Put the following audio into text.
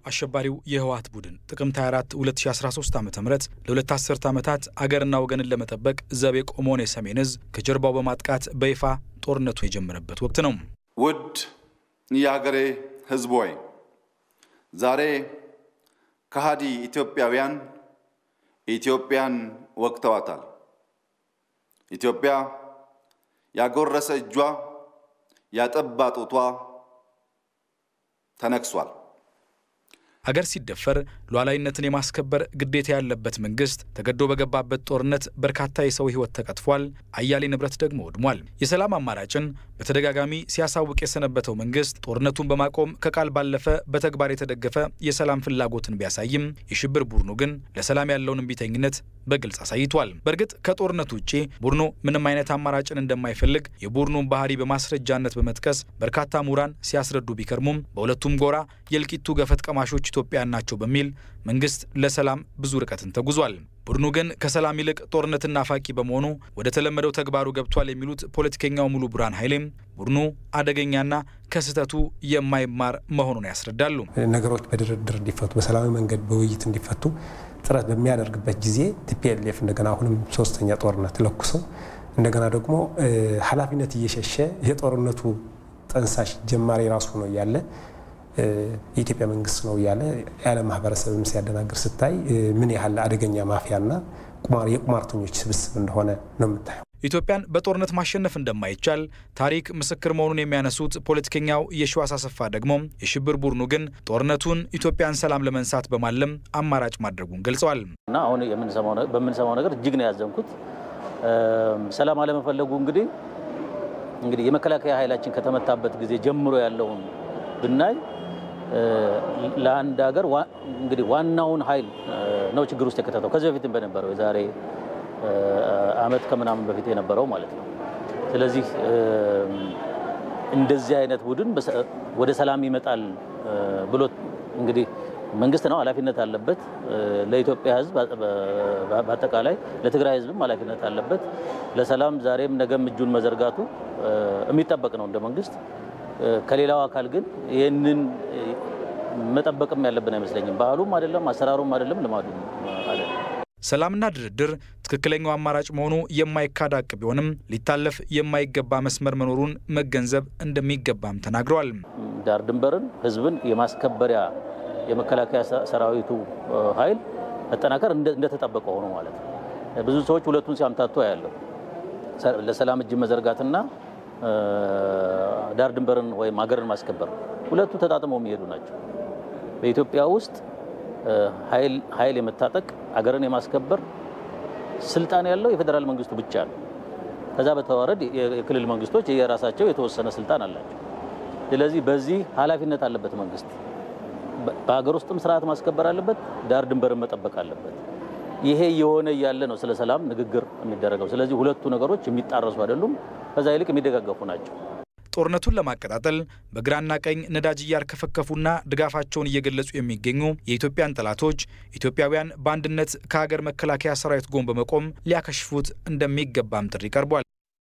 አሸባሪው የህወሓት ቡድን ጥቅምት 24 2013 ዓ ም ለሁለት አስርት ዓመታት አገርና ወገንን ለመጠበቅ ዘብ የቆመውን የሰሜን እዝ ከጀርባው በማጥቃት በይፋ ጦርነቱ የጀመረበት ወቅት ነው። ውድ የሀገሬ ህዝብ ሆይ ዛሬ ከሃዲ ኢትዮጵያውያን ኢትዮጵያን ወቅተዋታል። ኢትዮጵያ ያጎረሰ እጇ ያጠባ ጡቷ ተነክሷል። አገር ሲደፈር ሉዓላዊነትን የማስከበር ግዴታ ያለበት መንግስት ተገዶ በገባበት ጦርነት በርካታ የሰው ህይወት ተቀጥፏል፣ አያሌ ንብረት ደግሞ ወድሟል። የሰላም አማራጭን በተደጋጋሚ ሲያሳውቅ የሰነበተው መንግስት ጦርነቱን በማቆም ከቃል ባለፈ በተግባር የተደገፈ የሰላም ፍላጎትን ቢያሳይም የሽብር ቡድኑ ግን ለሰላም ያለውን እምቢተኝነት በግልጽ አሳይቷል። በእርግጥ ከጦርነቱ ውጭ ቡድኑ ምንም አይነት አማራጭን እንደማይፈልግ የቡድኑን ባህሪ በማስረጃነት በመጥቀስ በርካታ ምሁራን ሲያስረዱ ቢከርሙም በሁለቱም ጎራ የእልቂቱ ገፈት ቀማሾች ኢትዮጵያን ናቸው በሚል መንግስት ለሰላም ብዙ ርቀትን ተጉዟል። ቡድኑ ግን ከሰላም ይልቅ ጦርነትን ናፋቂ በመሆኑ ወደ ተለመደው ተግባሩ ገብቷል የሚሉት ፖለቲከኛው ሙሉ ብርሃን ኃይሌም ቡድኑ አደገኛና ከስህተቱ የማይማር መሆኑን ያስረዳሉ። ነገሮች በድርድር እንዲፈቱ፣ በሰላማዊ መንገድ በውይይት እንዲፈቱ ጥረት በሚያደርግበት ጊዜ ቲፒኤልኤፍ እንደገና አሁንም ሶስተኛ ጦርነት ለኩሰው እንደገና ደግሞ ኃላፊነት እየሸሸ የጦርነቱ ጠንሳሽ ጀማሪ ራሱ ነው እያለ የኢትዮጵያ መንግስት ነው እያለ የዓለም ማህበረሰብም ሲያደናግር ስታይ ምን ያህል አደገኛ ማፊያና የቁማርተኞች ስብስብ እንደሆነ ነው የምታየው። ኢትዮጵያን በጦርነት ማሸነፍ እንደማይቻል ታሪክ ምስክር መሆኑን የሚያነሱት ፖለቲከኛው የሺዋስ አሰፋ ደግሞ የሽብር ቡድኑ ግን ጦርነቱን ኢትዮጵያን ሰላም ለመንሳት በማለም አማራጭ ማድረጉን ገልጸዋል። እና አሁን በምንሰማው ነገር እጅግ ነው ያዘንኩት። ሰላም አለመፈለጉ እንግዲህ እንግዲህ የመከላከያ ኃይላችን ከተመታበት ጊዜ ጀምሮ ያለውን ብናይ ለአንድ ሀገር እንግዲህ ዋናውን ኃይል ነው ችግር ውስጥ የከተተው ከዚህ በፊትም በነበረው የዛሬ ዓመት ከምናምን በፊት የነበረው ማለት ነው። ስለዚህ እንደዚህ አይነት ቡድን ወደ ሰላም ይመጣል ብሎ እንግዲህ መንግስት ነው ኃላፊነት አለበት። ለኢትዮጵያ ሕዝብ በአጠቃላይ ለትግራይ ሕዝብም ኃላፊነት አለበት። ለሰላም ዛሬም ነገም እጁን መዘርጋቱ የሚጠበቅ ነው እንደ መንግስት። ከሌላው አካል ግን ይህንን መጠበቅም ያለብን አይመስለኝም። ባህሉም አይደለም፣ አሰራሩም አይደለም፣ ልማዱም አይደለም። ሰላምና ድርድር ትክክለኛው አማራጭ መሆኑ የማይካድ ሀቅ ቢሆንም ሊታለፍ የማይገባ መስመር መኖሩን መገንዘብ እንደሚገባም ተናግረዋል። ዳር ድንበርን ህዝብን የማስከበሪያ የመከላከያ ሰራዊቱ ኃይል መጠናከር እንደተጠበቀ ሆኖ ማለት ነው። ብዙ ሰዎች ሁለቱን ሲያምታቱ ያለው ለሰላም እጅ መዘርጋትና ዳር ድንበርን ወይም ሀገርን ማስከበር ሁለቱ ተጣጥመው የሚሄዱ ናቸው። በኢትዮጵያ ውስጥ ኃይል የመታጠቅ አገርን የማስከበር ስልጣን ያለው የፌዴራል መንግስቱ ብቻ ነው። ከዛ በተዋረድ የክልል መንግስቶች የራሳቸው የተወሰነ ስልጣን አላቸው። ስለዚህ በዚህ ኃላፊነት አለበት መንግስት። በሀገር ውስጥም ስርዓት ማስከበር አለበት፣ ዳር ድንበርን መጠበቅ አለበት። ይሄ የሆነ እያለ ነው ስለ ሰላም ንግግር የሚደረገው። ስለዚህ ሁለቱ ነገሮች የሚጣረሱ አይደሉም፣ ከዛ ይልቅ የሚደጋገፉ ናቸው። ጦርነቱን ለማቀጣጠል በግራና ቀኝ ነዳጅ እያርከፈከፉና ድጋፋቸውን እየገለጹ የሚገኙ የኢትዮጵያን ጠላቶች ኢትዮጵያውያን በአንድነት ከሀገር መከላከያ ሰራዊት ጎን በመቆም ሊያከሽፉት እንደሚገባም ጥሪ ቀርቧል።